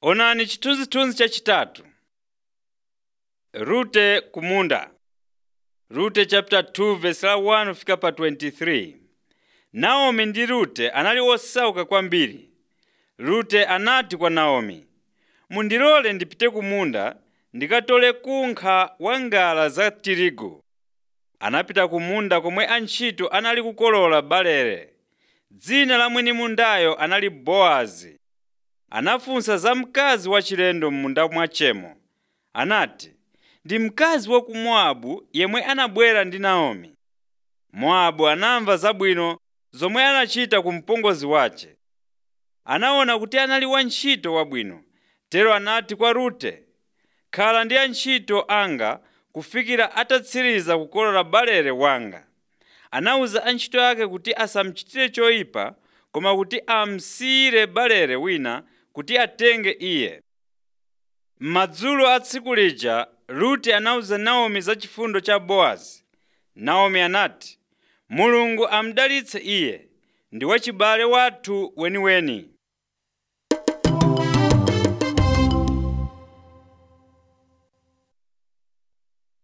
Onani chithunzithunzi chachitatu. Rute kumunda. Rute chapter 2 verse la 1 fika pa 23. Naomi ndi Rute anali osauka kwambiri. Rute anati kwa Naomi, mundilole ndipite kumunda ndikatole kunkha wa ngala za tirigu. Anapita kumunda komwe antchito anali kukolola balere. Dzina la mwini mundayo anali Bowazi. Anafunsa za mkazi wachilendo m'munda mwachemo. Anati, ndi mkazi wa ku Mowabu yemwe anabwera ndi Naomi. Mowabu anamva zabwino zomwe anachita ku mpongozi wace. Anaona kuti anali wantchito wabwino, tero anati kwa Rute, khala ndi antchito anga kufikira atatsiriza kukolola balere wanga. Anawuza antchito ake kuti asamuchitire choyipa, koma kuti amsiyire balere wina kuti atenge iye. Madzulo a tsiku lija Rute anawuza Naomi za chifundo cha Bowazi. Naomi anati, Mulungu amudalitse iye, ndi wachibale wathu weniweni.